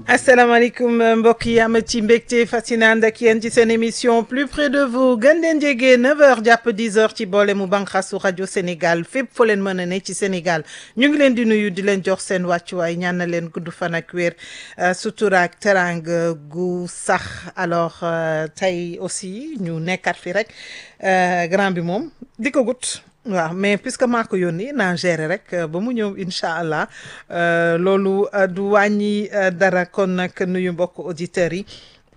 asalaamaaleykum mbokk yi am ci mbégte fascinant ànd ak yéen ci seen émission plus près de vous gën leen jege 9h jàpp 10h ci boole mu banqasu rajo Sénégal fépp foo leen mën a ne ci Sénégal ñu ngi leen di nuyu di leen jox seen wàccuwaay ñaan na leen gudd fan ak wér sutura ak teranga gu sax alors tey aussi ñu nekkat fi rek grand bi moom di ko gut waaw mais puisque maa ko yónni naa gérer rek ba mu ñëw incha allah loolu du wàññi dara kon nag nuyu mbokk auditeurs yi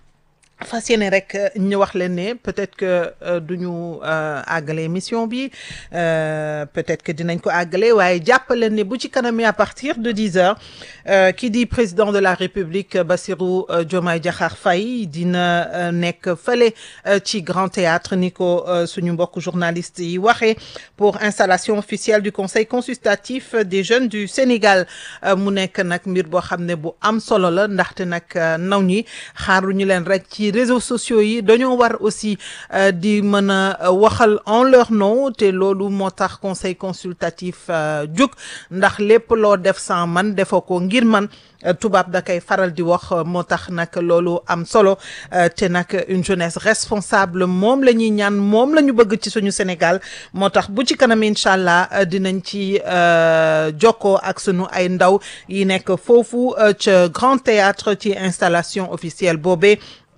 fas yéene rek ñu wax leen ne peut-être que du ñu àggale émission bi peut-être que dinañ ko àggale waaye jàppaleen ne bu ci kanamee à partir de dix heures ki di président de la république Bassirou Diomaye Diakhar Faye dina nekk fële ci grand théâtre ni ko suñu mbokk journaliste yi waxee pour installation officielle du conseil consultatif des jeunes du Sénégal mu nekk nag mbir boo xam ne bu am solo la ndaxte nag naw ñi xaaruñu leen rek ci réseaux sociaux yi dañoo war aussi di mën a waxal en leur nom te loolu moo tax conseil consultatif jóg ndax lépp loo def sans man defoo ko ngir man tubaab da koy faral di wax moo tax nag loolu am solo te nag une jeunesse responsable moom la ñuy ñaan moom la ñu bëgg ci suñu Sénégal moo tax bu ci kanam incha allah dinañ ci jokkoo ak sunu ay ndaw yi nekk foofu ca Grand Théâtre ci installation officielle boobee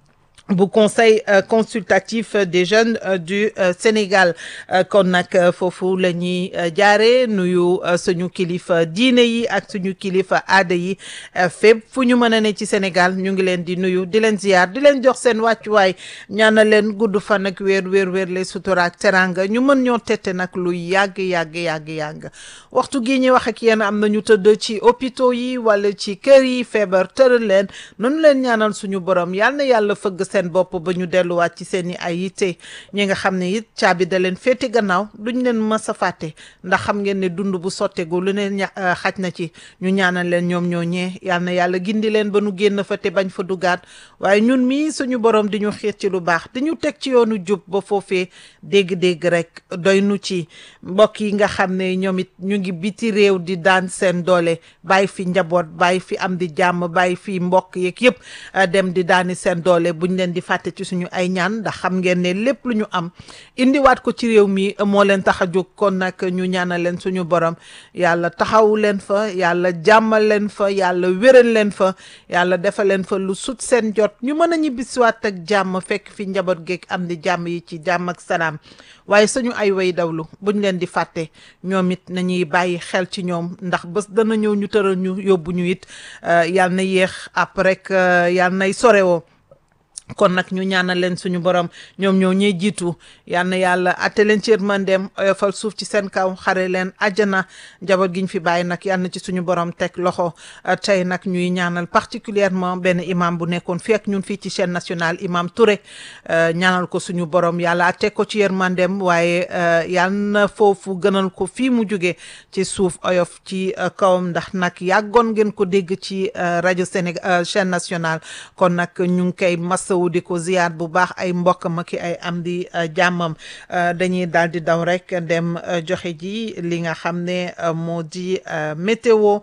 bu conseil consultatif des jeunes du Sénégal kon nag foofu la ñuy jaare nuyu suñu kilifa diine yi ak suñu kilifa aada yi fépp fu ñu mën a ne ci Sénégal ñu ngi leen di nuyu di leen ziyaar di leen jox seen wàccuwaay ñaanal leen gudd fan ak wéer wéer wéer les sutura ak teranga ñu mën ñoo tette nag lu yàgg yàgg yàgg yàgg waxtu gi ñuy wax ak yéen am na ñu tëdd ci hôpitaux yi wala ci kër yi feebar tëral leen nanu leen ñaanal suñu borom yal na yàlla fëgg seen bopp ba ñu delluwaat ci seen i ay yitte ñi nga xam ne it caabi da leen féete gannaaw duñ leen mës a fàtte ndax xam ngeen ne dund bu sottegu lu ne xaj na ci ñu ñaanal leen ñoom ñoo ñee yal na yàlla gindi leen ba nu génn fa te bañ fa dugaat waaye ñun mii suñu borom di ñu xiir ci lu baax di ñu teg ci yoonu jub ba foofee dégg-dégg rek doy nu ci mbokk yi nga xam ne ñoom it ñu ngi biti réew di daan seen doole bàyyi fi njaboot bàyyi fi am di jàmm bàyyi fi mbokk yeeg yëpp dem di daani seen doole buñ leen di fàtte ci suñu ay ñaan ndax xam ngeen ne lépp lu ñu am indiwaat ko ci réew mi moo leen tax a jóg kon nag ñu ñaanal leen suñu borom yàlla taxaw leen fa yàlla jàmmal leen fa yàlla wéral leen fa yàlla defal leen fa lu sut seen jot ñu mën a ñibbisiwaat ak jàmm fekk fi njaboot geeg am di jàmm yi ci jàmm ak salaam waaye suñu ay way dawlu buñ leen di fàtte ñoom it nañuy bàyyi xel ci ñoom ndax bés dana ñëw ñu tëral ñu yóbbu ñu it yàlla na yéex après yàlla nay sorewoo kon nag ñu ñaanal leen suñu borom ñoom ñoo ñee jiitu yal na yàlla atte leen ci yërmandeem oyofal suuf ci seen kaw xare leen àjjana njaboot gi ñu fi bàyyi nag yal na ci suñu borom teg loxo tey nag ñuy ñaanal particulièrement benn imam bu nekkoon fii ak ñun fii ci chaîne nationale imam Touré ñaanal ko suñu borom yàlla atte ko ci yërmandeem waaye yal na foofu gënal ko fii mu jóge ci suuf oyof ci kawam ndax nag yàggoon ngeen ko dégg ci rajo Sénégal chaîne nationale kon nag ñu ngi koy masawu di ko ziyaar bu baax ay mbokk ma ki ay am di jàmmam dañuy daal di daw rek dem joxe ji li nga xam ne moo di météo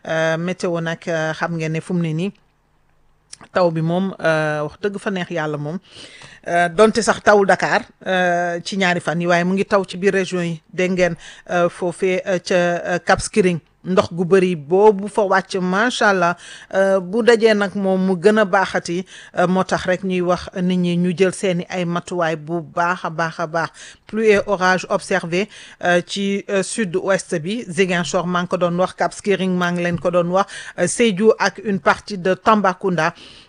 météo nag xam ngeen ne fu mu ne nii taw bi moom wax dëgg fa neex yàlla moom donte sax tawul Dakar ci ñaari fan yi waaye mu ngi taw ci biir région yi dégg ngeen foofee ca Cap Skirring ndox gu bëri boobu fa wàcc macha allah bu dajee nag moom mu gën a baaxati moo tax rek ñuy wax nit ñi ñu jël seeni ay matuwaay bu baax a baax a baax pluie et orage observé ci sud ouest bi Ziguinchor maa ngi ko doon wax Cap Skirring maa ngi leen ko doon wax Sédhiou ak une partie de Tambacounda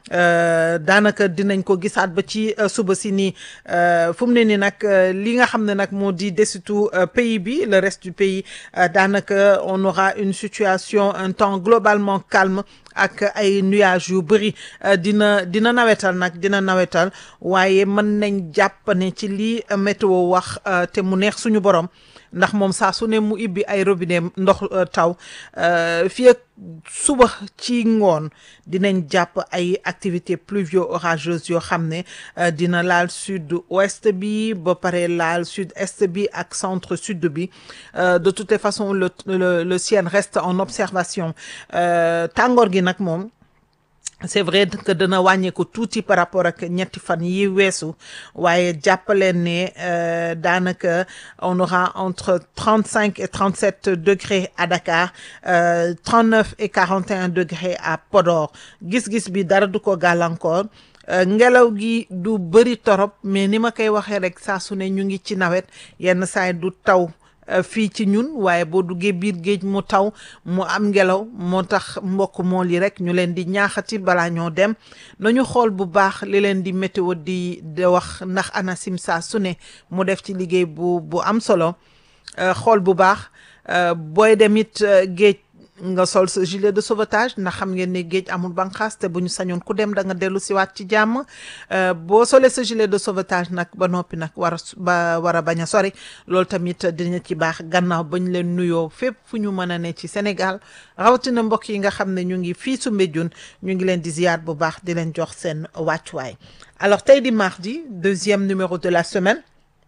daanaka dinañ ko gisaat ba ci suba si nii fu mu ne nii nag li nga xam ne nag moo di desitu pays bi le reste du pays daanaka on aura une situation un temps globalement calme ak ay nuages yu bëri dina dina nawetal nag dina nawetal waaye mën nañ jàpp ne ci lii météo wax te mu neex suñu borom ndax moom saa su ne mu ibbi ay robinet ndox taw fii ak suba ci ngoon dinañ jàpp ay activités pluvio orageuses yoo xam ne dina laal sud ouest bi ba pare laal sud est bi ak centre sud bi de toutes les façons le le le ciel reste en observation tàngoor gi nag moom c'est vrai que dana wàññeeku tuuti par rapport ak ñetti fan yi weesu waaye jàppaleen ne daanaka on aura entre trente cinq et trente sept degrés à Dakar trente neuf et quarante et un degrés à Podor gis-gis bi dara du ko gàllankoor ngelaw gi du bëri torop mais ni ma koy waxee rek saa su ne ñu ngi ci nawet yenn saay du taw fii ci ñun waaye boo duggee biir géej mu taw mu am ngelaw moo tax mbokk mool yi rek ñu leen di ñaaxati balaa ñoo dem nañu xool bu baax li leen di météo di di wax ndax ANACIM saa su ne mu def ci liggéey bu bu am solo xool bu baax booy dem it géej nga sol sa gilet de sauvetage ndax xam ngeen ne géej amul banqaas te bu ñu sañoon ku dem da nga dellu siwaat ci jàmm boo solee sa gilet de sauvetage nag ba noppi nag war a ba war a bañ a sori loolu tamit dina ci baax gannaaw bañ leen nuyoo fépp fu ñu mën a ne ci Sénégal rawatina mbokk yi nga xam ne ñu ngi fii su Mbédioune ñu ngi leen di ziyaar bu baax di leen jox seen wàccuwaay alors tey di mardi deuxième numéro de la semaine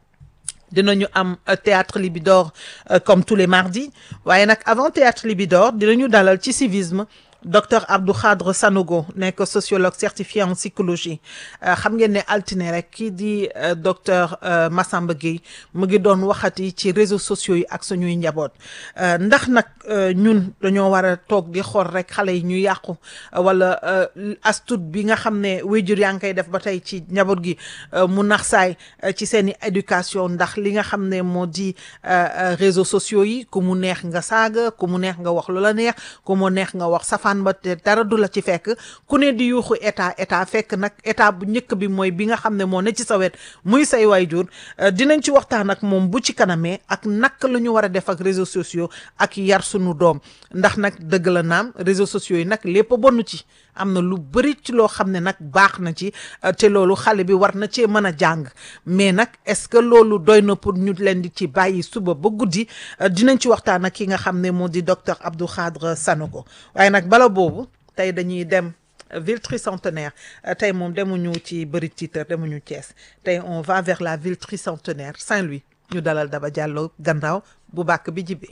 dinañu am théâtre Libidor comme tous les mardis waaye nag avant théâtre Libidor dinañu dalal ci civisme docteur Abdou Khadre Sanogo nekk sociologue certifié en psychologie xam ngeen ne altine rek kii di docteur Massamba Gueye mu ngi doon waxati ci réseaux sociaux yi ak suñuy njaboot ndax nag ñun dañoo war a toog di xool rek xale yi ñu yàqu wala astut bi nga xam ne wéjur yaa ngi koy def ba tey ci njaboot gi mu nax saay ci seen i éducation ndax li nga xam ne moo di réseaux sociaux yi ku mu neex nga saaga ku mu neex nga wax lu la neex ku mu neex nga wax safaan ba te dara du la ci fekk ku ne di yuuxu état état fekk nag état bu njëkk bi mooy bi nga xam ne moo ne ci sa wet muy say waajur dinañ ci waxtaan ak moom bu ci kanamee ak naka la ñu war a def ak réseaux sociaux ak yar sunu doom ndax nag dëgg la naam réseaux sociaux yi nag lépp bonn ci am na lu bëri ci loo xam ne nag baax na ci te loolu xale bi war na cee mën a jàng mais nag est-ce que loolu doy na pour ñu leen di ci bàyyi suba ba guddi dinañ ci waxtaan ak ki nga xam ne moo di docteur Abdou Khadre Sanogo waaye nag bala boobu tey dañuy dem ville tricentenaire tey moom demuñu ci bëri titre demuñu Thiès tey on va vers la ville tricentenaire Saint-Louis ñu dalal Daba Diallo gannaaw bu bàkk bi jibee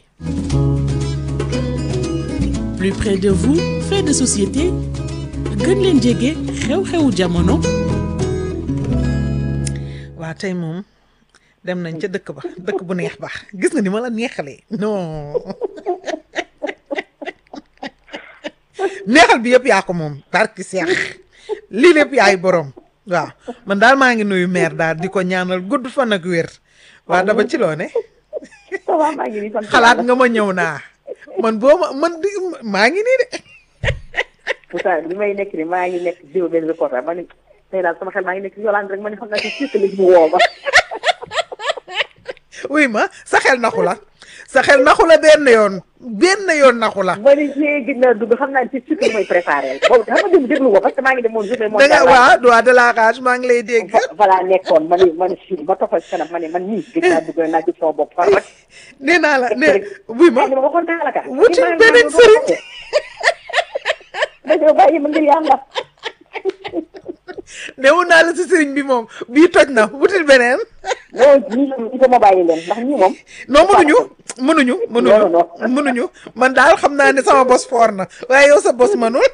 plus près de vous fait de société gën leen jege xew-xewu jamono. waa tey moom dem nañ ca dëkk ba dëkk bu neex ba gis nga ni ma la neexalee non neexal bi yëpp yaa ko moom barki seex lii lépp yaay borom waaw man daal maa ngi nuyu maire daal di ko ñaanal gudd fan ak wér waa daba ci loo ne xalaat nga ma ñëw naa man boo ma man di maa ngi nii de pourtant li may nekk ni maa ngi nekk jiw benn reporter ma ni tey daal sama xel maa ngi nekk Yolande rek ma ni xam naa si surtout mu woo ma. oui ma sa xel naxu la sa xel naxu la benn yoon benn yoon naxu la. ma ni see gis naa dugg xam naa si surtout mooy préparé boobu xam nga dem déglu ko parce que maa ngi demoon journée da nga waa droit de la rage maa ngi lay dégg. voilà nekkoon ma ni ma ni si ma toppal si kanam ma ni man nii gis naa dugg naa gis sama bopp far rek. nee naa la ne oui ma ma waxoon naa la ka. wuti beneen sëriñ. dañoo bàyyi ma ngir yàlla. newoon naa la si sëriñ bi moom bii toj na wutil beneen. non ñii il faut ma bàyyi leen ndax ñii moom. non mënuñu mënuñu. mënuñu mënuñu man daal xam naa ne sama bos foor na waaye yow sa bos mënul.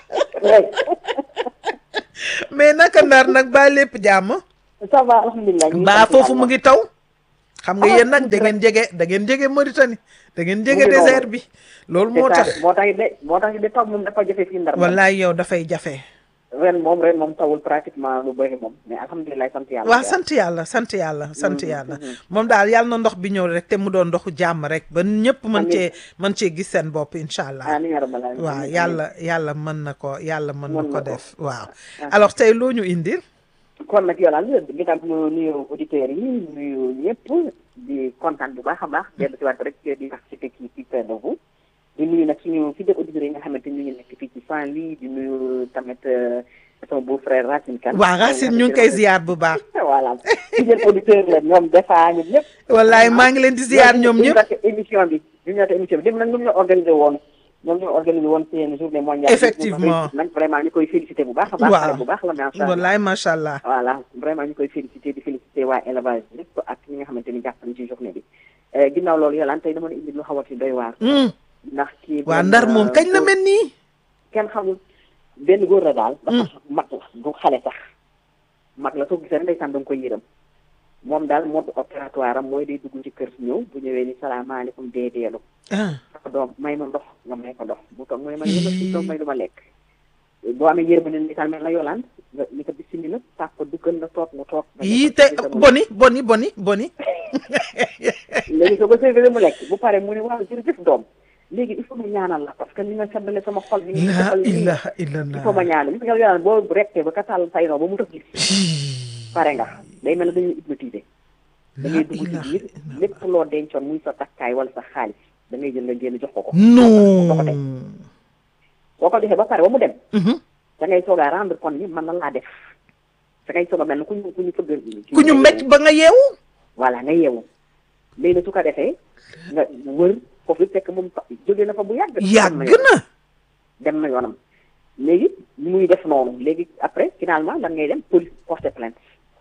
mais naka ndar nag ba lépp jàmm. ça va alhamdulilah. mbaa foofu mu ngi taw. xam nga yéen nag da ngeen jege da ngeen jege Mauritanie da ngeen jege désert bi. loolu moo tax moo tax de moo tax de taw moom dafa jafe fii ndar. wallaay yow dafay jafe. ren moom ren moom tawul pratiquement lu bëri moom mais alhamdulilah sant yàlla. waaw sant yàlla sant yàlla sant yàlla. moom daal yàlla na ndox bi ñëw rek te mu doon ndoxu jàmm rek ba ñëpp mën cee mën cee gis seen bopp incha allah. waaw yàlla yàlla mën na ko yàlla mën na ko def waaw. alors tey loo ñu indil. kon nag Yolande ginnaaw bi ñu nuyu auditeurs yi nuyu ñëpp di kontaan bu baax a baax. dellu si waat rek di participer ci ci près de vous. di nuyu nag suñu fidèles auditeurs yi nga xamante ñu ngi nekk fii ci Saint-Louis di nuyu tamit sama beau frère Racine Kane. waaw Racine ñu ngi koy ziar bu baax. voilà fidèles auditeurs la ñoom defa ñun ñëpp. wallaay maa ngi leen di ziar ñoom ñëpp. émission bi ñu ñëw émission bi dem nag ñoom ñoo organisé woon ñoom ñoo organisé woon seen journée mondiale. effectivement nag vraiment ñu koy félicité bu baax a baax. waaw bu baax la macha allah wallaay macha allah. voilà vraiment ñu koy félicité di félicité waa élevage lépp ak ñi nga xamante ni jàpp nañu ci journée bi ginnaaw loolu Yolande tey dama la indi lu xaw a ci doy waar ndax kii waa ndar moom kañ la mel nii. kenn xamul benn góor la daal dafa mag la du xale sax mag la soo gisee rek ndeysaan da nga koy yërëm moom daal mode opératoire am mooy day dugg ci kër ñëw bu ñëwee ni salaamaaleykum dee deelu ah ko doom may ma ndox nga may ko ndox bu toog mu ne ma yëma si doom may lu ma lekk boo amee yërëm ne ndeysaan mel na yolaan nga ni ko bismillah tàpp ko duggal nga toog mu toog nga yii jox te ko ci sa boni boni boni boni léegi soo ko servir mu lekk bu pare mu ne waaw jërëjëf doom léegi il faut ma ñaanal la parce que ni nga seddale sama xol bi nga la defal nii ilaha il illallah faut ma ñaanal gis nga yolaan boo rekkee ba ka tàll say noo ba mu tëf gis pare nga day mel ne dañuy hypnotiser da ngay dugg ci biir lépp loo dencoon muy sa takkaay wala sa xaalis da ngay jël nga génn jox ko ko non boo ko defee ba pare ba mu dem Mhm. da ngay soog a rendre compte ni man la laa def da ngay soog a mel ne ku ñu ku ñu fëgg ku ñu mecc ba nga yeewu voilà nga yeewu léegi nag su ko defee nga wër foofu fekk moom fa jóge na fa bu yàgg yàgg na dem na yoonam léegi ni muy def noonu léegi après finalement lan ngay dem police porter plainte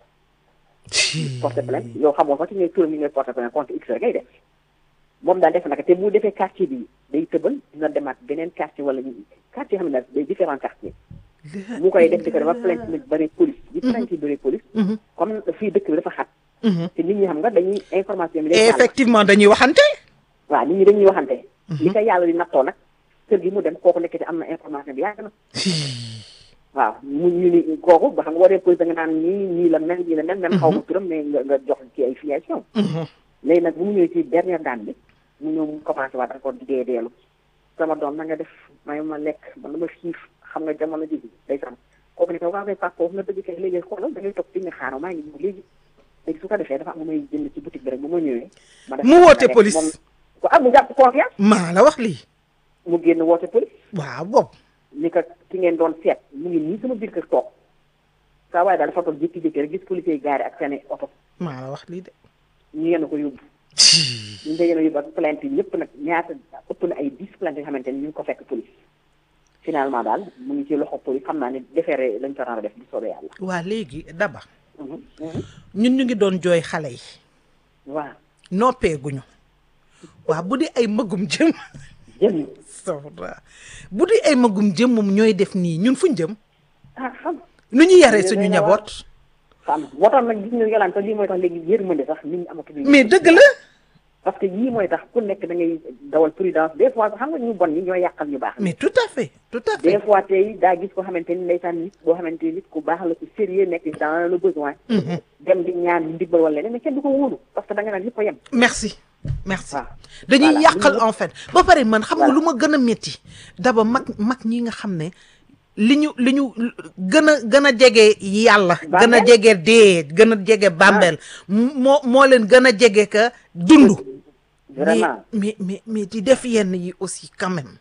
porter plainte yow xamoo sax ci ngay turam yi ngay porter plainte contre x rek ngay def moom daal def naka te bu defee quartier bi day tëbal dina demaat beneen quartier wala quartier xam ne day différent quartier mu koy def di ko dafa plainte nag bëri police bi plainte yi bëri police Mhm. comme fii dëkk bi dafa xat Mhm. te nit ñi xam nga dañuy information bi day jàll. effectivement dañuy waxante waaw nit ñi dañuy waxante li ko yàlla di nattoo nag kër gi mu dem kooku nekk te am na information bi yàgg na waaw mu ñu ni kooku ba xam nga boo dee police da nga naan nii nii la mel nii la mel même xaw ma turam mais nga nga jox ci ay filiation Mhm. léegi nag bu mu ñëwee ci dernière daan bi mu ñëw mu commencé waat encore di dee deelu sama doom na nga def may ma lekk man dama xiif xam nga jamono ji day sam kooku ne ko waaw kay papa foofu nga dëgg kay léegi xoolal da ngay toog fi nga xaaral maa ngi ñëw léegi léegi su ko defee dafa am lu may jënd ci boutique bi rek bu ma ñëwee ma def Mu woote ma def police. moom ko am mu jàpp confiance maa la wax lii mu génn woote police waaw boobu ni ko ki ngeen doon seet mu ngi nii sama biir kër toog saa waaye daal dafa toog jékki-jékki rek gis policier yi gaari ak seen i oto maa la wax lii de ñu yenn ko yóbbu ñu ngi yéen a yóbbu ak plainte yi ñëpp nag ñaata ëpp na ay dix plainte yoo xamante ni ñu ngi ko fekk police finalement daal mu ngi ci loxo police xam naa ne defeere lañ ko nar a def bu soobee yàlla. waa léegi daba Mhm, mhm. ñun ñu ngi doon jooy xale yi waaw noppeeguñu waa bu di ay magum jëm jëm sawra bu di ay magum jëm moom ñooy def nii ñun fuñ jëm ah xam nu ñu yaree Ñu suñu doy na waar. njaboot xam moo tax nag gis nga yolaan sax lii mooy tax léegi yërmande sax nit ñi amatuñu mais dëgg la parce que yii mooy tax ku nekk da ngay dawal prudence des fois xam nga ñu bon ñi ñoo yàqal ñu baax mais tout à fait tout à des fait fois tey daa gis ko xamante ni ndeysaan nit boo xamante ni nit ku baax la ku sérieux nekk dans le besoin dem di ñaan ndimbal wala leneen mais kenn du ko wóolu parce que da nga naan ñëpp a yem merci merci waaw. dañuy Voilà. yàqal Ñun en fait ba pare man xam nga Voilà. lu ma gën a métti daba mag mag ñi nga xam ne li ñu li ñu gën a gën a jege yàlla gën a Bàmmeel? jege dee gën a jege bàmbeel moo moo leen gën a jege ka dund mais vraiment mais mais mais di def yenn yi aussi quand même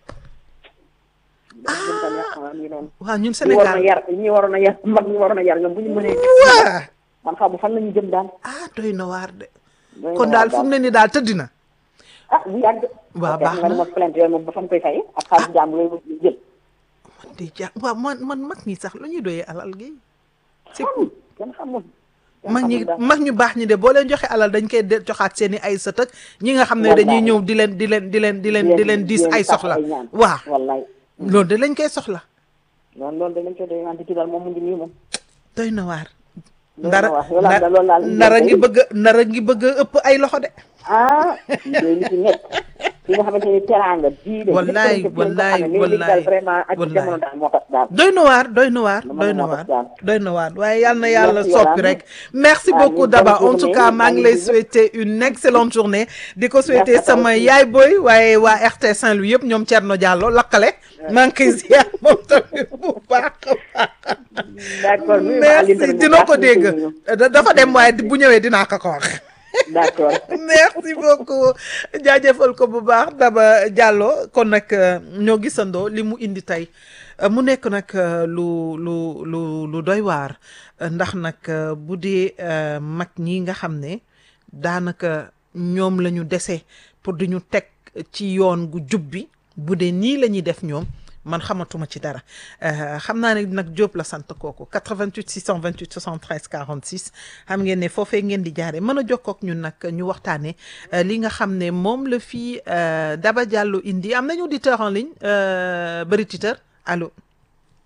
jëm tam yàq xam ngi noonu waaw ñun ñi waroon a Sénégal yar ñi waroon a yar mag ñi waroon a yar ñoom bu ñu mënee waa man xam fan la ñu jëm daal ah doy na waar de doy na kon waar daal fu mu ne ni daal tëdd na ah bu yàgg Waaw, ok, baax nga ne na. ma plainte yooyu moom ba fa mu koy fayee ak xaalis jàmm yooyu jël man de ja waaw man man mag ñi sax lu ñuy doyee alal gi c'est xamul kenn xamul kenn mag ñi xamul daal. mag ñu baax ñi de boo leen joxe alal dañ koy de joxaat seen i ay sët ak ñi nga xam ne Wallaay. dañuy ñëw di leen di leen di leen di leen di leen diis ay sàkk soxla ñaan. waaw wallaay loolu de lañ koy soxla loolu loolu de lañ koy doy wante kii daal moom mu ngi nii moom doy na waar Doy na ndara waar. Yow daal loolu daal ndara ngi tey. bëgg a ndara ngi bëgg a ëpp ay loxo de ah yooyu li ci nekk fi nga xamante ni teraanga bii de Wallaay, lépp wallaay, lépp loo xam ne léegi daal wallaay, vraiment ak wallaay. jamono daal moo tax daal doy na waar doy na waar Dama doy ne na moo waar tax daal. doy na waar waaye yal na yàlla Merci, soppi Yolande. rek merci Ah, beaucoup ñu Daba bonne en tout journée. cas maa ngi Maa lay ngi souhaiter une excellente journée di ko souhaiter Merci à toi sama aussi. yaay boy waaye waa RT Saint-Louis yëpp ñoom Thierno Diallo lakkale maa ngi koy ziar moom tamit bu baax a baax d'accord nuyu ma Aline merci tamit bu dina baax, ko ñu dégg koy nuyu. Da- dafa dem waaye bu ñëwee dinaa ko ko wax d'accord merci beaucoup jaajëfal ko bu baax Daba Diallo kon nag euh, ñoo gisandoo li mu indi tey Euh, mu nekk nag euh, lu lu lu lu doy waar Euh, ndax nag euh, bu dee euh, mag ñi nga xam ne daanaka ñoom la ñu dese pour di ñu teg ci yoon gu jub bi bu dee nii la ñuy def ñoom man xamatuma ci dara Euh, xam naa ne nag Diop la sant kooku 88 628 73 46 xam ngeen ne foofee ngeen di jaare mën a jokkoo ak ñun nag ñu waxtaanee euh, li nga xam ne moom la fii euh, Daba Diallo indi am nañu auditeur en ligne euh, bëri titeur allo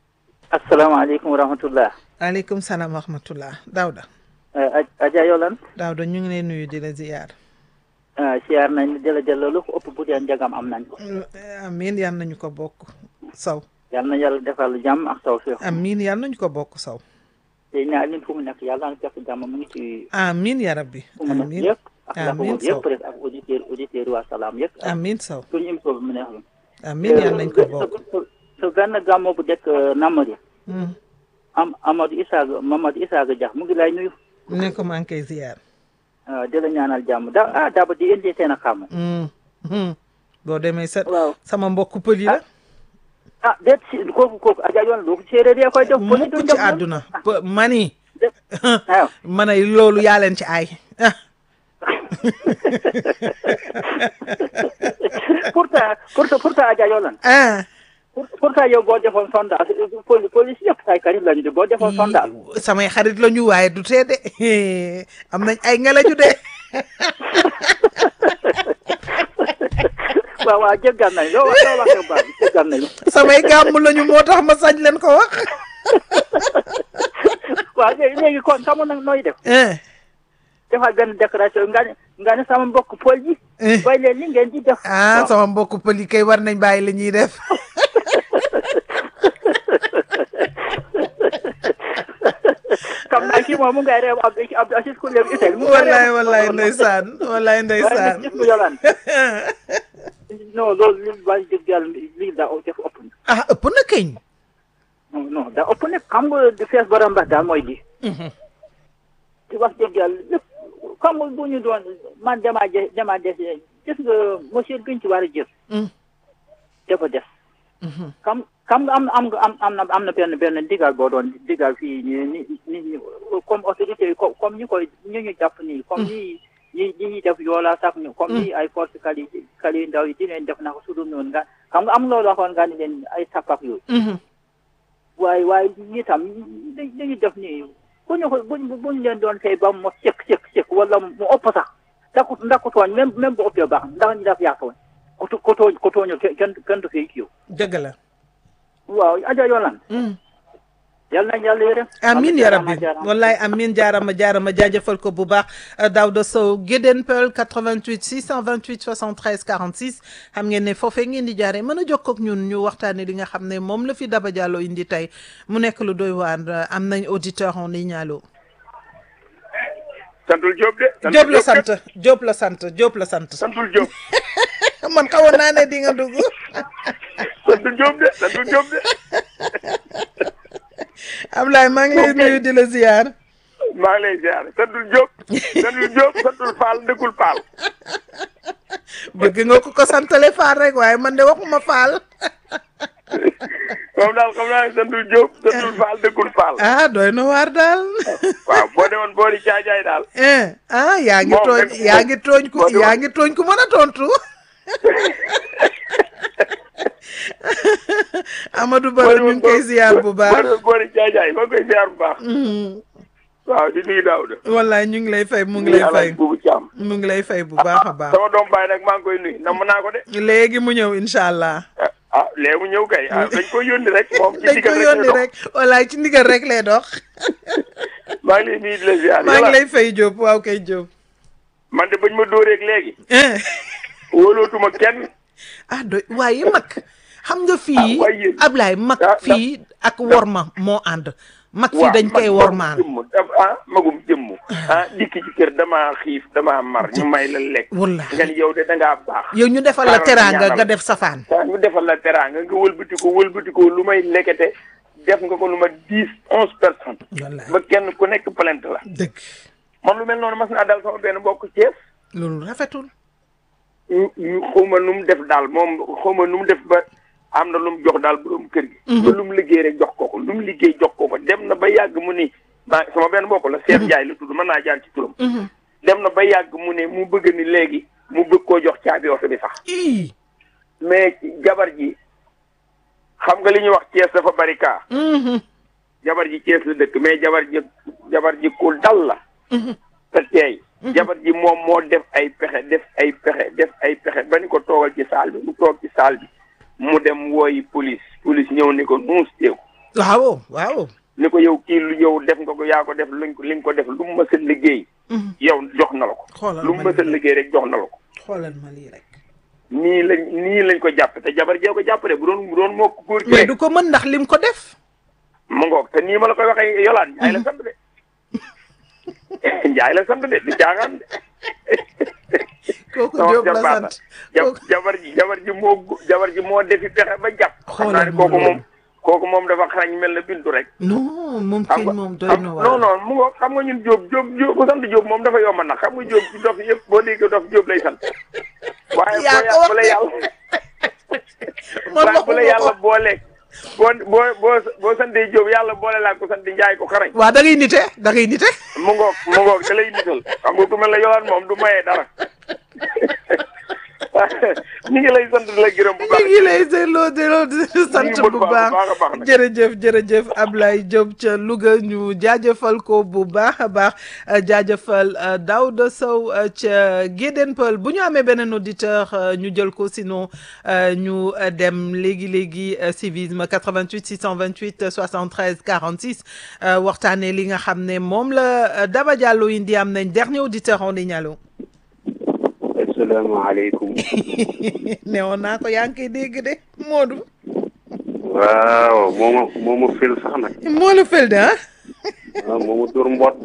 asalaamaaleykum wa rahmatullah aleykum salaam wa rahmatullah Daouda Adja Yolande Daouda ñu ngi lay nuyu di la ziyaar siyaar nañ di la delloo lu ko ëpp bu dee njagam am nañ ko amiin yal nañu ko bokk saw yal na yàlla defal jàmm ak taw féex amiin yal nañu ko bokk saw te ñaar leen fu mu nekk yàlla na fekk jàmm mu ngi ci amiin ya rabbi fu mu nekk amiin yëpp ak la ko amiin wër Sow yëpp rek ak auditeur auditeur waa salaam yëpp amiin saw suñu émission bi mu neex la amiin yal nañu ko bokk sa benn gàmmo bu dekk Namadi Hmm. am Amadou Isaaga Mamadou Isaaga Dia mu ngi lay nuyu ne ko maa ngi koy ziyaar ah, di la ñaanal jàmm da ah daba di indi seen a xam Hmm. Hmm. boo demee sa waaw sama mbokku pël yi la ah déet si kooku kooku Adja Yolande doo ko séeréer yee koy def mukk ci àdduna P- mani waaw ma ne loolu yaa leen ci ay ah pourtant pourtant pourtant Adja Yolande ah pour pourtant yow boo defoon sondage poli police yëpp say karit lañu de boo defoon sondage samay xarit la ñu waaye du tee de am nañ ay ngelaju de waaw waaw jéggal nañ loo wax loo waxee baax jéggal nañu samay gàmm lañu moo tax ma sañ leen ko wax waaw léegi léegi kon xamu nag nooy def eh defal benn déclaration nga ne nga ne sama mbokk pol yi eh. bay leen li ngeen di def ah sama mbokku pël yi kay war nañ bàyyi li ñuy def xam naa kii moom mu ngay reew ab ab asis ku leen itel mu ngay wallaay reew. wallaay ndeysaan wallaay waaye ndeysaan nag gis nga Yolande non loolu li ba dëgg yàlla lii daa def ëpp na ah ëpp na keñ non non daa ëpp na xam nga di fees ba rambax daal mooy di di wax dëgg yàlla lépp xam nga bu ñu doon man damaa je damaa des gis nga monsieur biñ ci war a jël dafa des xam xam nga am am nga am am na am na benn benn digal boo doon digal fii ni ni ni ni comme autorité yi comme comme ñi koy ñu ñu jàpp nii comme ñi ñi ñi ñuy def yoola sax ñu comme ni ay force kali kali yu ndaw yi di leen def na ko su dul noonu nga xam nga am loolu waxoon nga ni leen ay tappak yooyu waaye waaye ñi tam dañ dañuy def nii bu ñu ko buñ buñ leen doon fay ba mu sëkk sëkk sëkk wala mu ëpp sax ndax ku ndax ku tooñ même même bu ëppee baax ndax ñu def yàq woon ku tu- ku tooñ ku tooñu kenn kenn du fay kiiw dëgg la waaw Adja Yolande yal nañ yàlla yërëm amin ya rabbi jaaraama. wallaay amin jaarama jaarama jaajëfal ko bu baax Daouda Sow Guédén Peul 88 628 73 46 xam ngeen ne foofee ngeen di jaaree mën a jokkoo ak ñun ñu waxtaane li nga xam ne moom la fi Daba Diallo indi tey mu nekk lu doy waar am nañ auditeur en ligne allo santul Diop de. santul Diop la kat. sant Diop la sant Diop la sant santul Diop. man xawoon naa ne di nga dugg santul Diop de santul Diop de. Ablaye maa ngi lay nuyu di la ziar maa ngi lay ziar santul Diop. santul Diop santul Fall ndëkkul Fall. bëgg nga ko ko santale faal rek waaye man de waxuma faal moom daal xam naa ne santul Diop santul Fall ndëkkul Fall. ah doy na waar daal waaw boo demoon boori caajaay daal. eh ah yaa ngi Moom tooñ rek- yaa ngi tooñ ku boo demoon- yaa ngi tooñ ku mën a tontu Amadou boo Baro ñu demoon ngi koy boo- ziar bu boo baax demoon boori caajaay maa ngi koy ziar bu baax. waaw di nuyu Daouda. wallaay ñu ngi lay fay mu ngi nuyu lay fay Alaaji Buubu Caam. mu ngi lay fay bu baax a baax sama doom baay nag maa ngi koy nuyu namm naa ko de. léegi mu ñëw incha allah ah ah léegi mu ñëw kay ah dañ koy yónni rek moom ci dañ ko digal rek yónni lay dox. rek wallaay ci ndigal rek lay dox maa ngi lay nuyu di la ziar. maa ngi yàlla lay fay Diop waaw kay Diop man de bañ ma dóoreeg léegi. eh wóolootuma kenn. ah doy waaye mag xam nga fii waaye yéen- Ablaye mag da- da- fii ak worma moo ànd mag fii waaw dañ koy man wormaal magum jëmm daf- ah magum jëmm ah dikk ci kër damaa xiif damaa mar ñu may la lekk Wallaahi. nga ni yow de dangaa baax yow ñu defal la xaaral ma teraanga ñaanal. nga def safaan ah ñu defal la teraanga nga wëlbati ko wëlbati ko lu may lekkete def nga ko lu ma dix onze personnes wallaay ba kenn ku nekk plainte la dëgg man lu mel noonu mas naa dal sama benn mbokk Thiès loolu rafetul ñu ñu xawma nu mu def daal moom xawma nu mu def ba am na lu mu jox daal borom kër gi ba lu mu liggéey rek jox ko ko lu mu liggéey jox ko ko dem na ba yàgg mu ni maa sama benn mbokk la Seet Njaay la tudd mën naa jaar ci turam dem na ba yàgg mu ne mu bëgg ni léegi mu bëgg koo jox caabi oto bi sax ii mais jabar ji xam nga li ñuy wax Thiès dafa bari kaa jabar ji Thiès la dëkk mais jabar ji jabar ji ku dal la te teey jabar ji moom moo def ay pexe def ay pexe def ay pexe ba ni ko toogal ci saal bi mu toog ci saal bi mu dem wooyi police police ñëw ni ko nuus teeku waaw waaw ni ko yow kii lu yow def nga ko yaa ko def luñ ko li nga ko def lu mu mës a liggéey yow jox na la ko xoolal lu mu ma mës a lii rek liggéey rek jox na la ko xoolal ma lii rek nii lañ nii lañ ko jàpp te jabar jee ko jàpp de bu doon bu doon moo ko góor mais gi du ko mën ndax lim ko def mu ngoog te nii ma la koy waxee yolaan njaay la sant de njaay la sant de du caaxaan de kooku sama Jóob la jarbaat la sant ja- kooku jabar ji jabar ji moo gu- jabar ji moo defi pexe ba jàpp xam naa Xoolal ne ma kooku loolu. moom kooku moom dafa xarañ mel na bintu rek non moom xam kay nga moom doy xam- na non waar non mu ngoog xam nga ñun Jóob Jóob Jóob ku sant Jóob moom dafa yomb nag xam nga Jóob ci dof yëpp boo déggee dof Jóob lay sant waaye Yaa boo ko wax bu la de. yàlla man waaye bu la waxuma yàlla ko booleeg boo boo boo boo santee Jóob yàlla boole laa ko sant Njaay ko xarañ waa da ngay nite da ngay nite mu ngoog mu ngoog da lay nital xam nga ku mel ne yolaan moom du mayee dara ñu ngi lay sant di la gërëm bu mi baax ngi lay delloo delloo di sant mën bu bu baax baax a baax nag. jërëjëf jërëjëf Ablaye Diop ca Louga ñu jaajëfal ko bu baax a baax euh, jaajëfal euh, Daouda Sow euh, ca Guédén Peul bu ñu amee beneen auditeur euh, ñu jël ko sinon euh, ñu euh, dem léegi léegi euh, civisme 88 628 73 46 euh, waxtaanee li nga xam ne moom la euh, Daba Diallo indi am nañ dernier auditeur en ligne allo asalaamaaleykum newoon naa ko yaa ngi koy dégg de Modou. waaw moo ma moo ma fil sax nag moo la fel de ah waaw moo ma dur mbott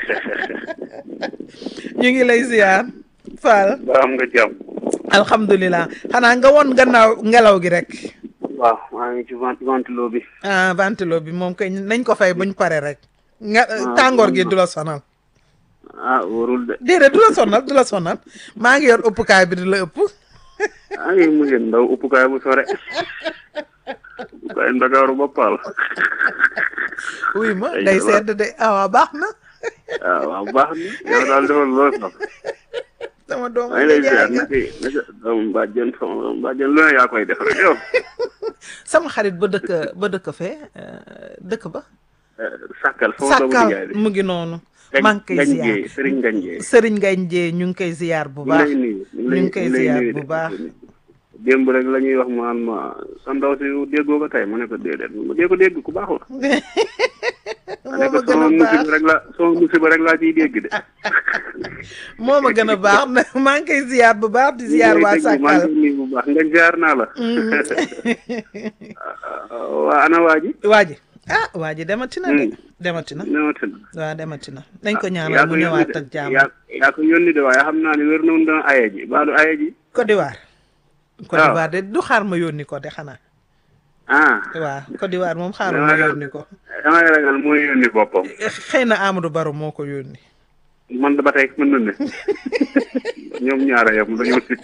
ñu ngi lay ziar Fall ba am nga jàmm alhamdulilah xanaa nga woon gannaaw ngelaw gi rek waaw maa ngi ci vent ventilo bi ah ventilo bi moom koy nañ ko fay buñ pare rek nga tàngoor gi du la sonal ah wóorul de déedéet du la sonal du la sonal maa ngi yor ëppukaay bi di la ëpp ah ngi mu ngeen ndaw uppukaay bu sore uppukaay ndakaaru ba paal wuy ma Ay, day waaw. sedd de ah waaw baax na ah waaw baax na yow daal defal loolu sax sama doom maa ngi lay ziar naka naka doomu bàjjen sama doomu bàjjen lu ne yaa koy def rek yow sama xarit ba dëkk ba dëkk fee euh, dëkk ba Eh, sàkkal sama doomu sàkkal nijaay bi mu ngi noonu Ngañ- maa ngi koy Ngañ ziar Jéey, Sëriñ Ngañ Jéey. sëriñ Ngañ Jéey ñu ngi koy ziar bu ñu ngi baax lay nuyu ñu ngi koy lay ziar nuyu bu de. baax démb rek la ñuy wax maan ma sa ndaw si déggoo ko tey ma ne ko déedéet ma dee ko dégg ku baax la ma ne moo ko ma gën a sama baax musiba rek la sama musiba rek laa ciy dégg de moo ma gën a baax na maa ngi koy ziar bu baax di ziar waa maa Sàkkal ngi nuyu bu baax nga ziar naa la waa ana waa ji waa ji ah waa ji demati na de Hmm. demati na ñëwati na waaw demati na nañ ko yaa ñaanal mu ko yónni ñëwaat de ak jàmm yaa yaa ko yónni de waaye xam naa ne wér na woon dana aye ji baa du aye ji Côte d'Ivoire Côte waaw. d'Ivoire de du xaar ma yónni ko de xanaa ah waaw Côte d'Ivoire moom xaarul ma Damay yónni ko damay ragal mooy yónni boppam xëy na Amadou Baro moo ko yónni man da ba tey mën na ne ñoom ñaara yam dañoo sikk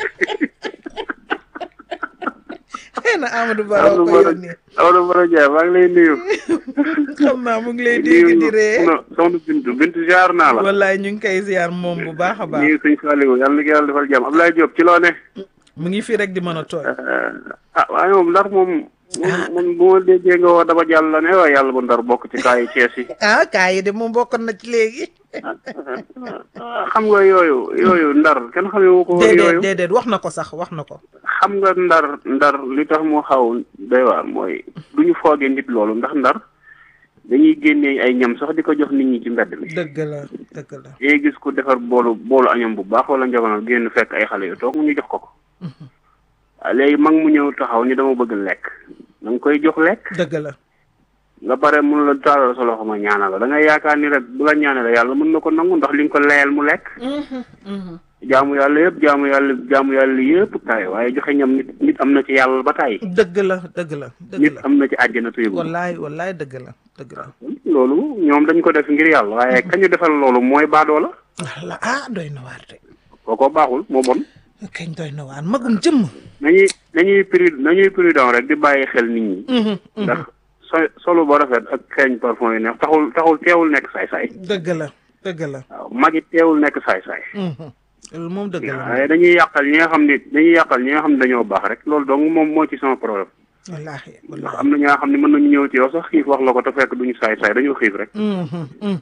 xëy na Amadou Baro Amadou ko Baro yónni Amadou Baro Ndiaye maa ngi lay nuyu xam naa mu ngi lay dégg di ree soxna soxna Bintu Bintu ziar naa la wallaay ñu ngi koy ziar moom bu baax a baax nuyu sëñ Saliou yàlla na ko yàlla defal jàmm Abdoulaye Diop ci loo ne mu ngi fii rek di mën a tooy ah waaye moom ndar moom moom moom bu ma déggee nga wax daba jàll la ne waaye yàlla bu ndar bokk ci kaayu Cees yi ah kaa yi de moom bokkoon na ci léegi ah, xam nga yooyu yooyu ndar kenn xamee wu ko woon déedéet yooyu déedéet wax na ko sax wax na ko xam nga ndar ndar li tax mu xaw doy waar mooy du ñu foogee nit loolu ndax ndar dañuy génnee ay ñam sax di ko jox nit ñi ci mbedd mi dëgg la dëgg la day gis ku defar boolu boolu añam bu baax wala njaboot génn fekk ay xale yu toog mu ñu jox ko ko waaw léegi mag mu ñëw taxaw ni dama bëgg lekk da nga koy jox lekk dëgg la nga pare mun la taalal sa loxo ma ñaanal la da ngay yaakaar ni rek bu la ñaanal yàlla mën na ko nangu ndax li nga ko layal mu lekk jaamu yàlla yëpp jaamu yàlla jaamu yàlla yëpp tay waaye joxe ñam nit nit am na ci yàlla ba tay dëgg la dëgg la dëgg nit la am na ci àjjana te yëgul wallaay wallaay dëgg la dëgg la loolu ñoom dañ ko def ngir yàlla waaye kañu defal loolu mooy baadoo la walla ah doy na waar de kooko baaxul moo bon kañ doy na waar magum jëmm nañuy nañuy prud nañuy prudent rek di bàyyi xel nit ñi ndax so solo ba rafet ak xeeñ parfum yi neex taxul taxul teewul nekk saay-saay dëgg la dëgg la waaw mag it teewul nekk saay-saay loolu moom dëgg la waaye dañuy yàqal ñi nga xam ne dañuy yàqal ñi nga xam ne dañoo baax rek loolu dong moom moo ci sama problème wallaahi ndax wallaahi am na ñoo xam ne mën nañu ñëw ci yow sax xiif wax la ko te fekk duñu saay-saay dañoo xiif rek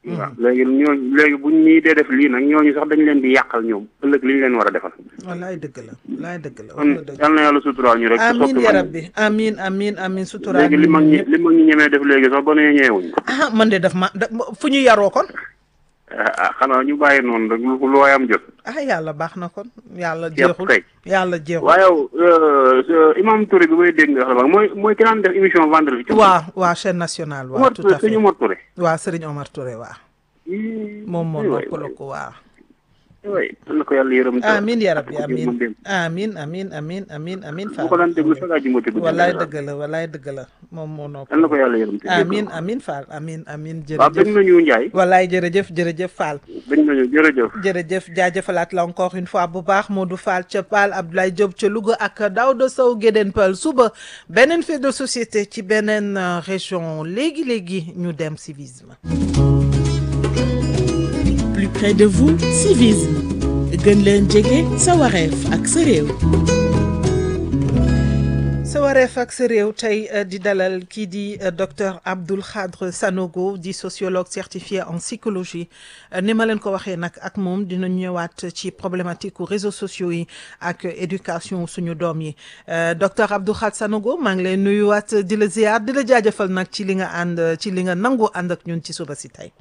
waaw léegi ñooñu léegi buñ ñii dee def lii nag ñooñu sax dañ leen di yàqal ñoom ëllëg li ñu leen war a defal wallaay dëgg la wallaay dëgg la wax kon nga dëgg yal na yàlla suturaal ñu rek te amin soppi ya mag ñi. rabbi amin amin amin suturaal léegi li nit mag ñi ñi ñëpp. li mag ñi ñemee def léegi sax ba nee ñeewuñ ko ah man de daf ma da- fu ñu yaroo kon ah xanaa ñu bàyyi noonu rek lu lu waayam jot ah yàlla baax na kon yàlla Yëpp jeexul kay. yàlla jeexul waaye yow euh, imam Touré bi may dégg nga xam mooy mooy ki daan def émission vendredi. waa waa chaîne nationale waa Omar tout Touré à fait suñu Omar Touré. waa Serigne Omar Touré waa moom moo waay noppaloo ko waa waay yal na ko yàlla yërëm. amin ya rabbi ko amin jëmmal dem. amin amin amin amin amin bu ko daan déglu sax àjjuma te guddi wallaay la. dëgg la wallaay dëgg la moom moo yal na noppaloo ko yàlla yërëm te jéggal amin ko. amin Fall amin amin waaw bëgg jërëjëf nañu Ndiaye. wallaay jërëjëf jërëjëf Fall bëgg nañu jërëjëf. jërëjëf jaajëfalaat la encore une fois bu baax Modou Fall ca Paal Abdoulaye Diop ca Louga ak Daouda Sow Gédéen Peul suba beneen fait de société ci beneen euh, région léegi léegi ñu dem civisme. plus près de vous civisme gën leen jege sa wareef ak sa réew sa wareef ak sa réew tey euh, di dalal kii di euh, docteur Abdoul Khadre Sanogo di sociologue certifié en psychologie Euh, ni ma leen ko waxee nag ak moom dina ñëwaat ci problématique u réseaux sociaux yi ak éducation suñu doom yi Euh, docteur Abdoul Khadre Sanogo maa ngi lay nuyuwaat di la ziar di la jaajëfal nag ci li nga ànd ci li nga nangu ànd ak ñun ci suba si tey.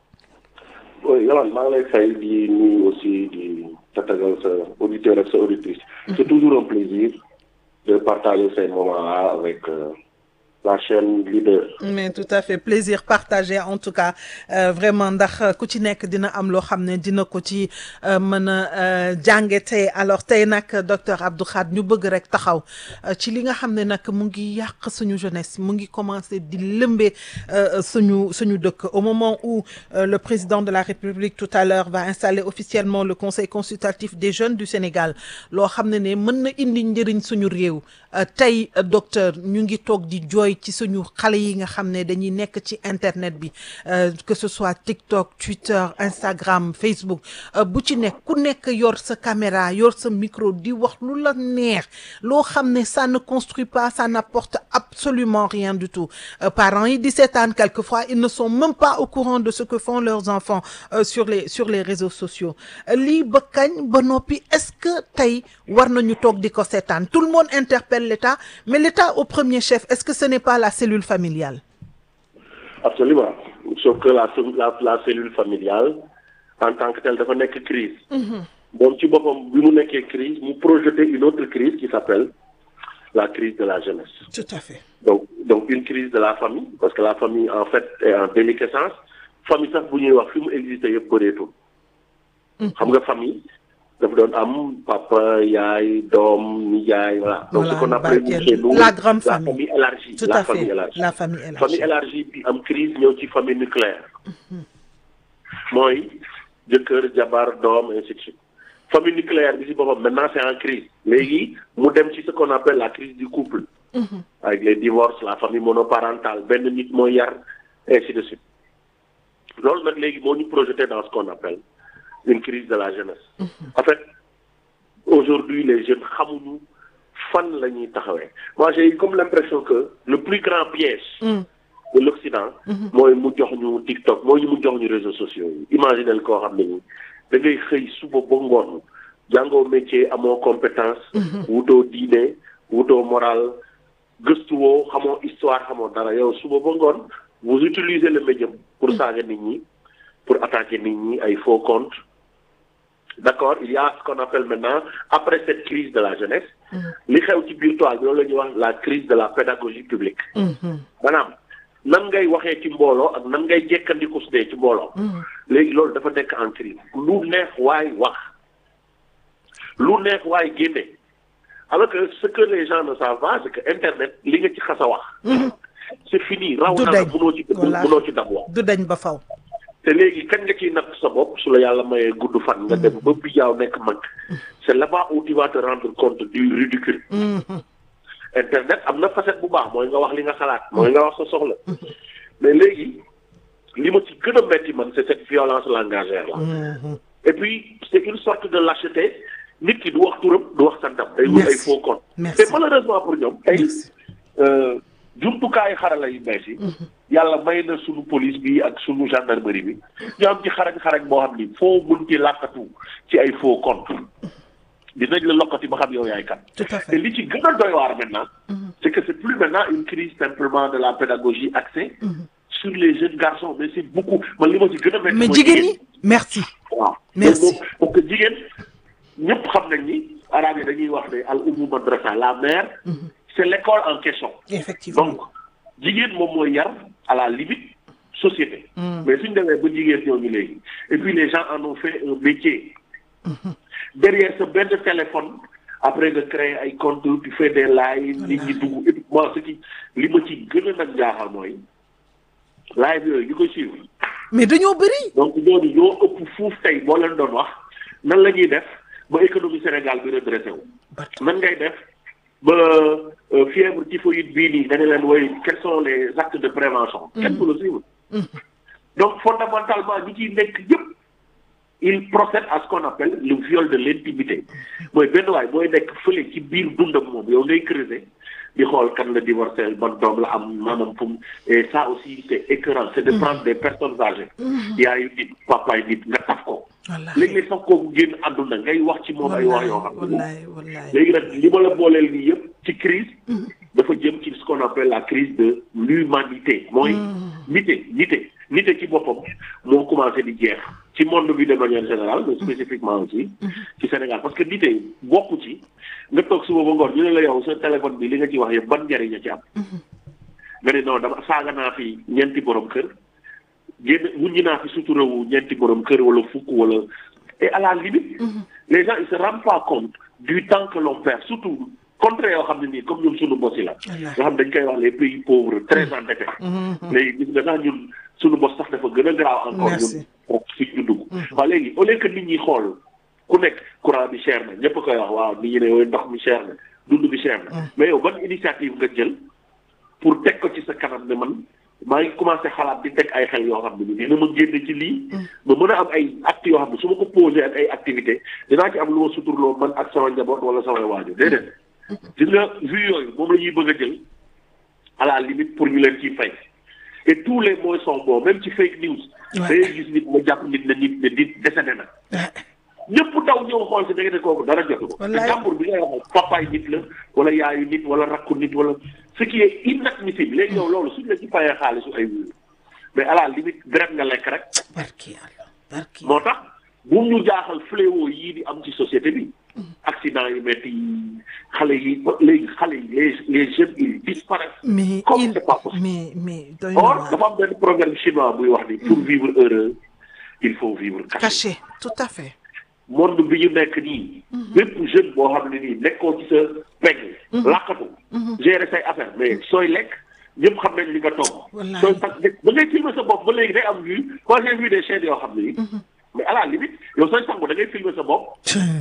oui Yolande maa ngi lay fay di nuyu aussi di tatagal sa auditeur ak sa auditrice. c'est toujours un plaisir de partager ces moments-là avec euh, la chaîne leader. mais tout à fait plaisir partagé en tout cas euh, vraiment ndax euh, ku ci nekk dina am loo xam ne dina ko ci euh, mën a euh, jànge tey alors tey nag docteur Abdou Khadre ñu bëgg rek taxaw euh, ci li nga xam ne nag mu ngi yàq suñu jeunesse mu ngi commencé di lëmbee euh, suñu suñu dëkk au moment où euh, le président de la République tout à l'heure va installer officiellement le conseil consultatif des jeunes du Sénégal loo xam ne ne mën na indi njëriñ suñu réew euh, tey euh, docteur ñu ngi toog di jooy ci suñu xale yi nga xam ne dañuy nekk ci internet bi euh, que ce soit TikTok Twitter Instagram Facebook euh, bu ci nekk ku nekk yor sa caméra yor sa micro di wax lu la neex loo xam ne ça ne construit pas ça n'apporte absolument rien du tout Euh, parents yi di seetaan quelquefois ils ne sont même pas au courant de ce que font leurs enfants euh, sur les sur les réseaux sociaux Euh, lii ba kañ ba noppi est-ce que tey war nañu toog di ko seetaan tout le monde interpelle l'État mais l'État au premier chef est-ce que ce n'est pas la cellule familiale absolument sauf que la la la cellule familiale en tant que telle dafa nekk crise moom ci boppam bi mu nekkee crise mu projeter une autre crise qui s'appelle la crise de la jeunesse tout à fait donc donc une crise de la famille parce que la famille en fait est en déliquescence famille sax bu ñuy wax fi mu existé yëpp bëreetul xam nga famille dafa doon am papa yaay doom nijaay voilà donc Voilà, ce qu'on appelle barkeel. chez nous La grande famille. famille élargie tout la à famille fait élargie la famille élargie famille élargie bi am crise ñëw ci famille nucléaire mooy jëkkër jabar doom ainsi de suite famille nucléaire bi si boppam maintenant c'est en crise léegi mu dem ci ce qu'on appelle la crise du couple avec les divorces la famille monoparentale benn nit mooy yar ainsi de suite loolu nag léegi moo ñu projeté dans ce qu'on appelle une crise de la jeunesse en fait aujourd'hui les jeunes xamuñu fan la ñuy taxawee moi j'ai eu comme l'impression que le plus grand piège de l'Occident mooy mu jox ñu TikTok mooy mu jox ñu réseaux sociaux yi imaginel koo xam ne ni da ngay xëy suba ba ngoon jàngoo métier amoo compétence wutoo diine wutoo moral gëstuwoo xamoo histoire xamoo dara yow suba ba ngoon vous utilisez le médium pour saaga nit ñi pour attaquer nit ñi ay faux comptes d'accord il y a ce qu'on appelle maintenant après cette crise de la jeunesse li xew ci biir toile bi loolu la ñuy wax la crise de la pédagogie publique maanaam nan ngay waxee ci mbooloo ak nan ngay jekkandiku su dee ci mbooloo léegi loolu dafa nekk en crise lu neex waay wax lu neex waay génne alors que ce que les gens ne savent pas c'est que internet li nga ci xas a wax c'est fini raw Du na la dañ. mënoo ci Voilà. mënoo ci dab wax du dañ ba faw te léegi kañ nga ciy natt sa bopp su la yàlla mayee gudd fan nga dem ba bijaaw nekk mag c'est là-bas où tu vas te rendre compte du ridicule internet am na facette bu baax mooy nga wax li nga xalaat mooy nga wax sa soxla mais léegi li ma ci gën a metti man c'est cette violence langagère là et puis c'est une sorte de lâcheté nit ki du wax turam du wax santam day wut ay Merci. faux compte Merci. te malheureusement pour ñoom tey Merci. euh, jumtukaayu xarala yu bees yi. yàlla may na sunu police bi ak sunu gendarmerie bi ñu am ci xarañ xarañ boo xam ni foo mun ci làkkatu ci ay faux compte dinañ la lokkati ba xam yow yaay kan. tout à te fait li ci gën a doy waar maintenant. c'est que c'est plus maintenant une crise simplement de la pédagogie axée. sur les jeunes garçons mais c'est beaucoup man li ma ci gën a métti mais mooy jigéen ñi merci waaw Merci. loolu moom parce que jigéen ñëpp xam nañ ni arabe yi dañuy wax ne al ummu madrasa la mère c'est l'école en question effectivement donc jigéen moom mooy yar à la limite société mais suñ demee ba jigéen ñooñu léegi et puis les gens en ont fait un métier derrière sa benn téléphone après nga créer ay compte tu fais des lives nit ñi dugg et puis moi ce qui li ma ci gën a nag jaaxal mooy live yooyu ñu koy suivre mais dañoo bëri donc ñooñu ñoo ëpp fuuf tey boo leen doon wax nan la ñuy def ba économie Sénégal bi redressé wu. nan ngay def ba euh, fièvre typhoïde bii nii dañu leen woy quels sont les actes de prévention. kenn du la suivre. donc fondamentalement ñi ciy nekk yëpp il procède à ce qu'on appelle le viol de l'intimité mooy benn waay mooy nekk fële ci biir dundam moom yow ngay creuser di xool kan la divorcé ban doom la am maanaam fu mu et ça aussi c'est écœurant c'est de prendre des personnes âgées yaayu nit papaay nit nga taf ko wallaay léegi-léeg sax kooku génn àdduna ngay wax ci moom ay wax yoo xam ne wallaay wallaay léegi nag li ma la booleel nii yëpp ci crise dafa jëm ci ce qu'on appelle la crise de l'humanité mooy nite nite nite ci boppam moo commencé di jeex ci monde bi de manière générale mais spécifiquement aussi ci Sénégal parce que nite bokku ci nga toog suba ba ngoon ñu ne la yow sa téléphone bi li nga ci wax yëpp ban njariñ a ci am nga ne non dama saaga naa fi ñeenti borom kër génn wuññi naa fi suturawu ñeenti borom kër wala fukk wala et à la limite les gens ils se rendent pas compte du temps que l'on perd surtout contre yoo xam ne nii comme ñun suñu bos yi la nga xam dañ koy wax les pays pauvres très endettés léegi gis nga sax ñun suñu bos sax dafa gën a graaw encore Merci. ñun foofu fi ñu dugg waaw léegi au lieu que nit ñi xool ku nekk courant bi cher na ñëpp a koy wax waaw nit ñi ne yooyu ndox mi cher na dund bi cher na mais yow ban initiative nga jël pour teg ko ci sa kanam ne man maa ngi commencé xalaat di teg ay xel yoo xam ne ni dina ma génne ci lii ma mën a am ay actes yoo xam ne su ma ko posé ak ay activités dinaa ci am lu ma suturloo man ak sama njaboot wala samay waajur déedéet gis nga vues yooyu moom la ñuy bëgg a jël à la limite pour ñu leen ciy fay et tous les mots sont bons même ci fake news da ngay gis nit nga jàpp nit ne nit ne nit décédé na ñëpp taw ñëw xool si da ngeen ne kooku dara jotu ko te Wallaay. jàmbur bi ngay waxal papaay nit la wala yaayu nit wala rakku nit wala ce qui est inadmissible léegi yow loolu suñ la ci fayee xaalisu ay wuyu mais à la limite deret nga lekk rek barki yàlla barki moo tax bu ñu jaaxal fléau yii di am ci société bi accident yi metti yi xale yi ba léegi xale yi les les jeunes ils disparaissent mais comme il c'est pas possible mais mais doy na or waar. dafa am benn proverbe chinois buy wax ni pour vivre heureux il faut vivre caché caché tout à fait monde bi ñu nekk nii bépp jeune boo xam ne nii nekkoo ci sa pegg làkkatu gérer say affaire mais sooy lekk ñëpp xam nañ li nga toog Wallaay. sooy sax ba ngay filmer sa bopp ba léegi day am vue moi j'ai vu des chaînes yoo xam ne nii mais à la limite yow sooy sangu da ngay filmer sa bopp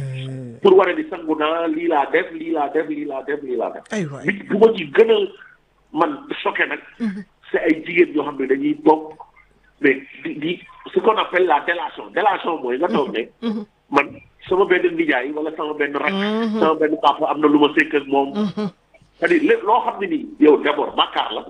pour waree di sangu naa lii laa def lii laa def lii laa def lii laa def ay waay bi bu ma ci gën a man choqué nag c'est ay jigéen yoo xam ne dañuy toog mais di di ce qu'on appelle la délation délation mooy nga toog ne man sama benn nijaay wala sama benn rak sama benn papa am na lu ma sekk ak moom c'est-à-dire lé- loo xam ne nii yow d'abord bàkkaar la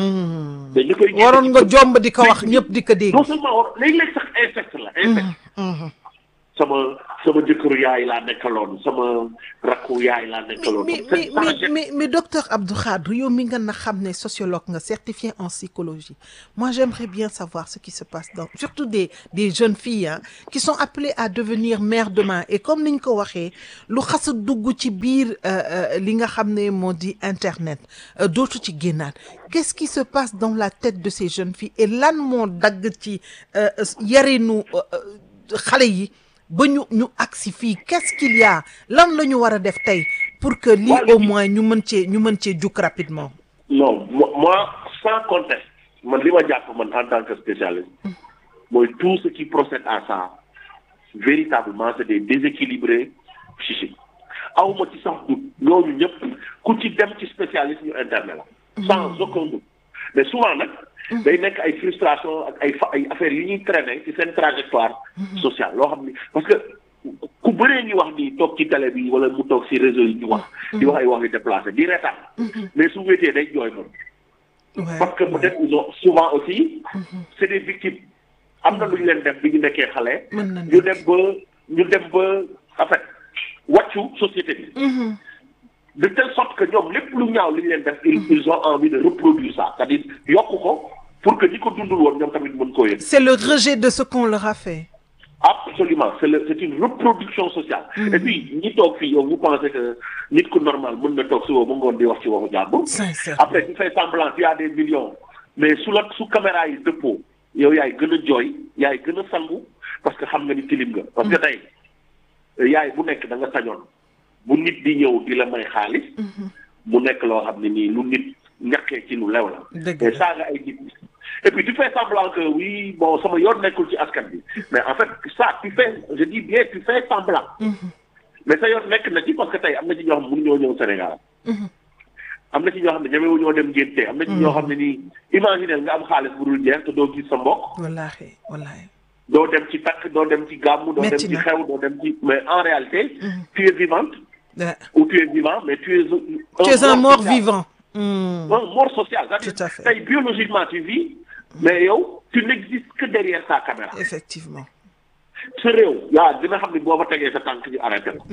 mais ñu koy waroon nga jomb di ko wax ñëpp di ko dégg non seulement war léegi-léegi sax insecte la insecte sama sama jëkkëru yaay laa nekkaloon sama rakku yaay laa nekkaloon mais C'est mais mais tragique. mais mais docteur Abdou Khadre yow mi nga na xam ne sociologue nga certifié en psychologie moi j'aimerais bien savoir ce qui se passe dans surtout des des jeunes filles hein, qui sont appelées à devenir mères demain et comme niñ ko waxee lu xas a dugg ci biir euh, euh, li nga xam ne moo di internet euh, dootu ci génnaat qu'est-ce qui se passe dans la tête de ces jeunes filles et lan moo dagg ci euh, yarinu euh, euh, xale yi ba ñu ñu agsi fii qu'est-ce qu'il y a lan la ñu war a def tey pour que lii Ouais, au mais- moins ñu mën cee ñu mën cee jukk rapidement non mo- moi sans conteste man li ma jàpp man en tant que spécialiste mooy tout ce qui procède à ça véritablement c'est des déséquilibrés psychiques awma ci sax doute ñooñu ñëpp ku ci dem ci spécialiste ñu internet la sans aucun doute mais souvent nag day nekk ay frustration ak ay fa ay affaires yu ñuy traîner ci seen trajectoire sociale loo xam ni parce que ku bëree ngi wax ni toog ci télé bi wala mu toog ci réseau yi ñu wax di wax ay wax yu déplacé di reetaan mais su wéetee day jooy moom Ouais, parce que ouais. peut-être ils ont souvent aussi c'est des victimes am na lu ñu leen def bi ñu nekkee xale Mën na ñu dem ba ñu dem ba en fait wàccu société bi de telle sorte que ñoom lépp lu ñaaw li ñu leen def ils ils ont envie de reproduire ça c'est-à-dire yokk ko pour que ñi ko dundul woon ñoom tamit mën koo yëg c'est le rejet de ce qu'on leur a fait absolument c'est le c'est une reproduction sociale et puis ñi toog fii yow vous pensez que nit ku normal mën na toog suba ba ngoon di wax ci waxu jàmbur sincèrement après tu fais semblant tu as des millions mais su la su caméra yi dëppoo yow yaay gën a jooy yaay gën a sangu parce que xam nga ni tilim nga parce que tey yaay bu nekk da nga sañoon bu nit di ñëw di la may xaalis mu nekk loo xam ne nii lu nit ñàkkee ci lu lew la Dëgg mais la. saaga ay nit et puis tu fais semblant que oui bon sama yoon nekkul ci askan bi mais en fait ça tu fais je dis bien tu fais semblant mais sa yoon nekk na ci parce que tey am na ci ñoo xam ne mënuñoo ñëw Sénégal am na ci ñoo xam ne ñemewu ñoo dem ngénte am na ci ñoo xam ne nii imaginer nga am xaalis bu dul jeex te doo gis sa mbokk wallaahi wallaahi doo dem ci takk doo dem ci gàmmu doo dem Metti ci na. xew doo dem ci mais en réalité tu es vivante Ouais. ou tu es vivant mais tu es un tu es un mort social. vivant Hmm. un mort social c'est-à-dire Tout à fait. tey biologiquement tu vis mais yow tu n'existes que derrière ta caméra effectivement sa réew yaa dina xam ne boo fa tegee sa tànk ñu arrêté ko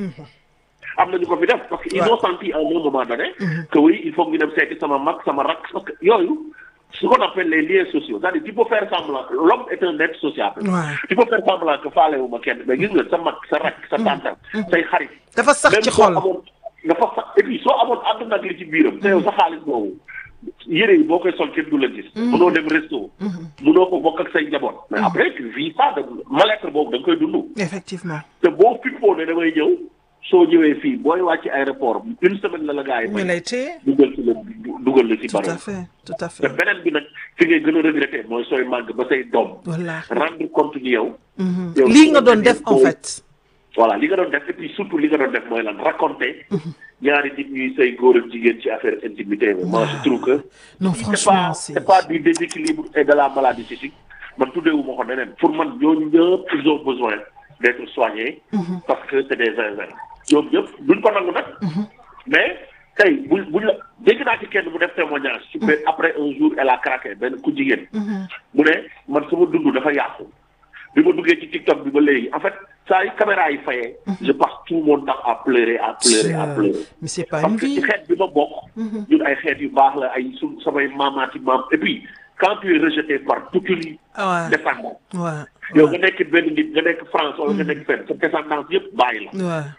am nañu ko fi def parce que ils Ouais. ont senti à un moment donné que oui il faut que ñu dem seeti sama mag sama rak parce que yooyu ce qu'on appelle les liens sociaux c'est-à-dire tu peux faire semblant l'homme est un être sociable Ouais. tu peux faire semblant que faalewu ma kenn mais gis nga sa mag sa rak sa tàntal say xarit dafa sax même ci soo xol amoon dafa sax et puis soo amoon àdduna ak li ci biiram te yow sa xaalis boobu yére yi boo koy sol kenn du la gis mënoo dem resto mënoo ko bokk ak say njaboot mais après tu vis ça de mal-être boobu da nga koy dund effectivement te boo fippoo ne damay ñëw soo ñëwee fii booy wàcc aéroport une semaine la la gars yi ñu may lay téye dugal ci la dugal la ci tout à baro fait tout à te fait beneen bi nag fi ngay gën a regretter mooy sooy màgg ba say doom wallaahi rendre compte ni yow Mhm. yow lii nga doon def en boo- fait voilà li nga doon def et puis surtout li nga doon def mooy lan raconter ñaari nit ñuy say góor ak jigéen ci affaire intimité mais moi je trouve que non c'est franchement pas c'est c'est pas du déséquilibre et de la maladie psychique man tuddeewu ma ko neneen pour man ñooñu ñëpp ils ont besoin d'être soignés parce que c'est des zinzins ñoom ñëpp duñ ko nangu nag mais tey bu buñ la dégg naa ci kenn mu def témoignage ci benn après un jour elle a craqué benn ku jigéen mu ne man sama dund dafa yàqu bi ma duggee ci TikTok bi ba léegi en fait saa yu caméra yi fayee je passe tout mon temps à pleurer à pleurer à pleurer mais c'est pas parce une que ci vie xeet bi ma bokk ñun ay xeet yu baax la ay su samay maamaati maam et puis quand tu es rejeté par toute une ouais descendance ouais yow nga nekk benn nit nga nekk France wala nga nekk fenn sa descendance yëpp bàyyi la ouais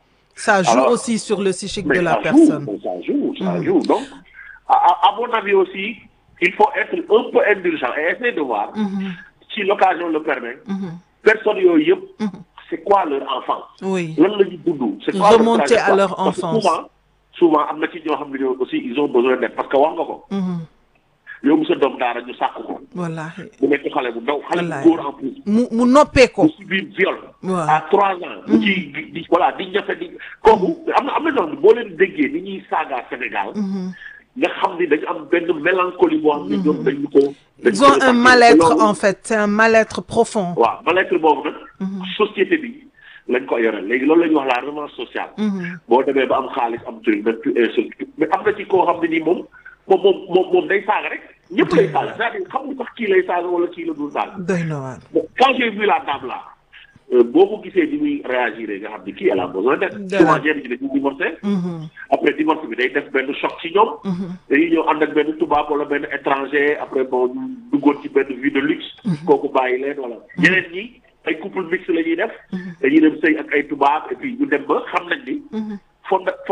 ça joue Alors, aussi sur le psychique mais de la ça personne joue ça joue ça joue donc à, à, à mon avis aussi il faut être un peu indulgent et essayer de voir si l'occasion le permet personnes yooyu yëpp c'est quoi leur enfant oui lan la ñu dund c'est quoi Remonter leur à leur Parce que enfance. souvent souvent am na ci ñoo xam ne ñoo aussi ils ont besoin d'aide parce que wax nga ko yow mu sa doom daara ñu sàkk ko wallaahi mu nekk xale bu ndaw xale bu Wallaay. góor en plus mu mu noppee ko mu subir viol Waaw. à trois ans mu ci di di voilà di ñafe di kooku am na am na ñoo xam ne boo leen déggee ni ñuy saaga Sénégal nga xam ni dañu am benn mélancolie boo xam ne ñoom dañu ko dañu ils ko ont un répartir. mal-être loolu- en fait c'est un mal-être profond waaw mal-être boobu nag société bi lañ ko yoreel léegi loolu la ñuy wax la revanche sociale boo demee ba am xaalis am truc même tu insulte mais am na ci koo xam ne nii moom moom moom moom moom day saaga rek ñëpp lay saaga c'est-à-dire xam nga sax kii lay saaga wala kii la dul saaga doy na waar Bon, quand j'ai vu la dame là euh, boo ko gisee ni muy réagir nga xam ni kii elle a besoin d'aide De souvent la- ñenn ñi dañuy divorcé après divorce bi day def benn choc ci ñoom dañuy ñëw ànd ak benn tubaab wala benn étranger après bon ñu duggoon ci benn vie de luxe kooku bàyyi leen wala ñeneen ñi ay couple mixte la ñuy def dañuy dem sëy ak ay tubaab et puis ñu dem ba xam nañ ni fonda